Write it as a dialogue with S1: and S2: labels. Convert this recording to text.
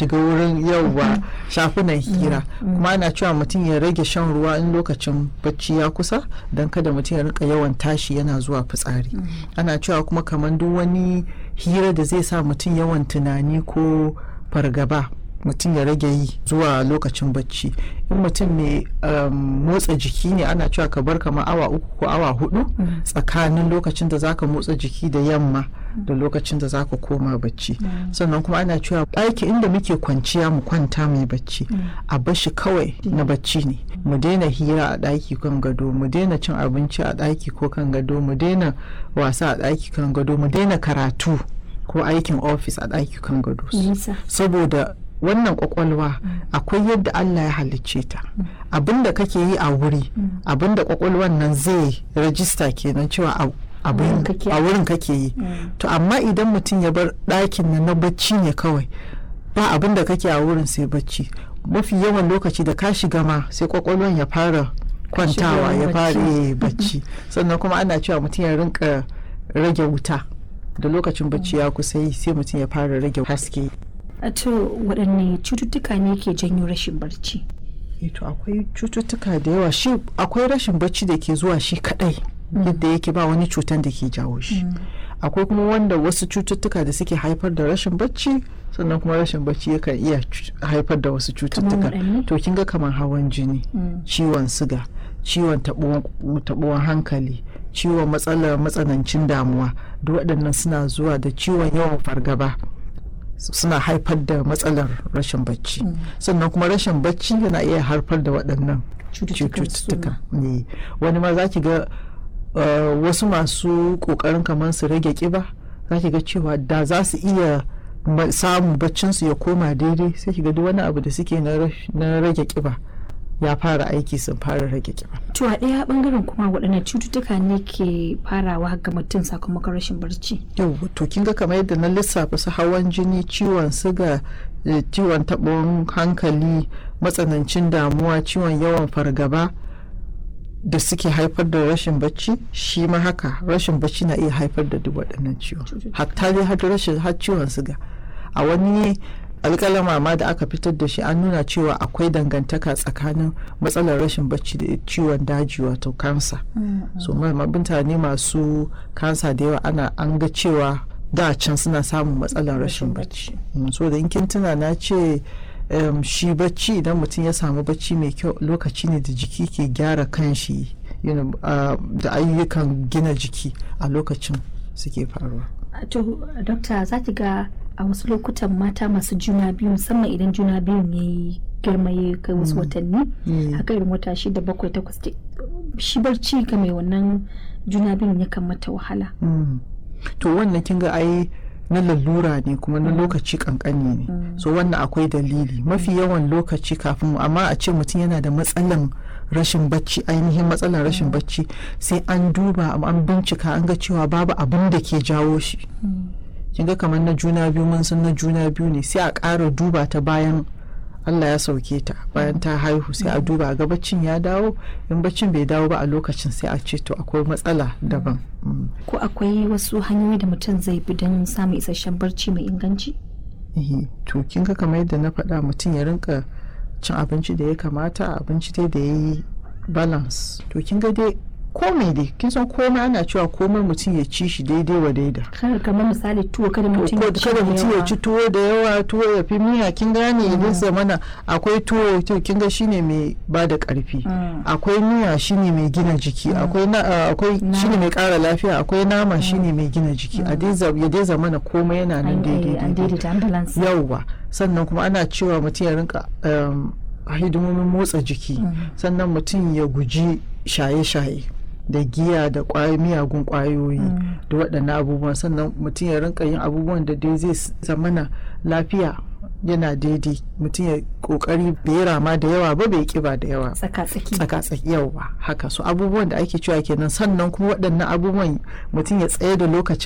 S1: shiga wurin yauwa shafunan hira kuma ana cewa mutum ya rage shan ruwa in lokacin bacci ya kusa don kada mutum ya rinka yawan tashi yana zuwa fitsari ana cewa kuma kamar duk wani hira da zai sa mutum yawan tunani ko fargaba mutum ya rage yi zuwa lokacin bacci in mutum mai motsa jiki ne ana cewa ka bar kamar awa uku ko awa hudu tsakanin lokacin da zaka motsa jiki da yamma da lokacin da zaka koma bacci sannan kuma ana cewa ɗaki inda muke kwanciya mu kwanta mai bacci a bashi kawai na bacci ne mu daina hira a ɗaki kan gado mu daina cin abinci a ɗaki ko kan gado mu daina wasa a ɗaki kan gado mu daina karatu ko aikin ofis a ɗaki kan gado saboda wannan kwakwalwa akwai yadda Allah ya halicce ta abinda kake yi a wuri abinda kwakwalwan nan zai rajista kenan cewa a wurin kake yi to amma idan mutum ya bar ɗakin nan na bacci ne kawai ba abinda kake a wurin sai bacci mafi yawan lokaci da ka shiga ma sai kwakwalwan ya fara kwantawa ya fara bacci sannan kuma ana cewa mutum ya rinka rage wuta da lokacin bacci ya kusa yi sai mutum ya fara rage haske
S2: to waɗanne cututtuka ne ke janyo rashin barci
S1: to akwai cututtuka da yawa shi akwai rashin barci da ke zuwa shi kadai yadda yake ba wani cutan da ke jawo shi akwai kuma wanda wasu cututtuka da suke haifar da rashin bacci sannan kuma rashin bacci yakan iya haifar da wasu cututtuka to kin ga kamar hawan jini ciwon siga ciwon taɓuwan hankali ciwon matsalar matsanancin damuwa duk waɗannan suna zuwa da ciwon yawan fargaba suna haifar da matsalar rashin bacci sannan kuma rashin bacci yana iya haifar da waɗannan cututtuka ne wani ma za ki ga wasu masu ƙoƙarin kamar su rage ƙiba za ki ga cewa da za su iya samun baccinsu ya koma daidai sai ki ga duk wani abu da suke na rage ƙiba ya fara aiki sun fara rage kiba.
S2: To a ɗaya bangaren kuma waɗannan cututtuka ne ke farawa ga mutum sakamakon rashin barci.
S1: Yau to kin ga kamar yadda na lissafa su hawan jini, ciwon siga, ciwon taɓon hankali, matsanancin damuwa, ciwon yawan fargaba da suke haifar da rashin bacci shi ma haka rashin bacci na iya haifar da duk waɗannan ciwon. Hatta dai har rashin har ciwon siga. A wani alƙalama ma da aka fitar da shi an nuna cewa akwai dangantaka tsakanin matsalar rashin bacci da ciwon daji wato kansa so mutane masu kansa da yawa ana an ga cewa da can suna samun matsalar rashin bacci so da in kin tuna na ce shi bacci idan mutum ya samu bacci mai kyau lokaci ne da jiki ke gyara kanshi da ayyukan gina jiki a lokacin suke faruwa
S2: to dokta za ki ga a wasu lokutan mata masu juna biyu musamman idan juna biyun ya yi girma ya kai wasu watanni haka irin wata shida bakwai takwas shi barci ga mai wannan juna biyun yakan mata wahala
S1: to wannan kin ga ai na lalura ne kuma na lokaci kankani ne so wannan akwai dalili mafi yawan lokaci kafin amma a ce mutum yana da matsalan rashin bacci ainihin matsalar rashin bacci sai an duba an bincika an ga cewa babu abin da ke jawo shi kin ga kamar na juna biyu mun san na juna biyu ne sai a ƙara duba ta bayan Allah ya sauke ta bayan ta haihu sai a duba ga baccin ya dawo in baccin bai dawo ba a lokacin sai a ce to akwai matsala daban
S2: ko akwai wasu hanyoyi da mutum zai bi don samun isasshen barci mai inganci
S1: to kin ga kamar yadda na faɗa mutum ya rinka cin abinci da ya kamata abinci dai da ya yi balance to kin ga dai komai dai kin san komai ana cewa komai mutum ya ci shi daidai wa daida
S2: kamar misali tuwo kada mutum ya ci
S1: kada mutum ya ci tuwo da yawa tuwo ya fi miya kin gane idan zamana akwai tuwo to kin ga shine mai ba da karfi akwai miya shine mai gina jiki akwai akwai shine mai kara lafiya akwai nama shine mai gina jiki a dai ya dai zamana komai yana nan daidai yauwa sannan kuma ana cewa mutum ya rinka hidimomin motsa jiki sannan mutum ya guji shaye-shaye da giya da miyagun kwayoyi da waɗannan abubuwan sannan mutum ya rinka yin abubuwan da dai zai zamana lafiya yana daidai mutum ya kokari bai rama da yawa ba bai kiba da yawa
S2: tsaka-tsaki
S1: tsaka-tsaki yawa haka so abubuwan da ake cewa kenan sannan kuma waɗannan abubuwan mutum ya tsaye da lokacin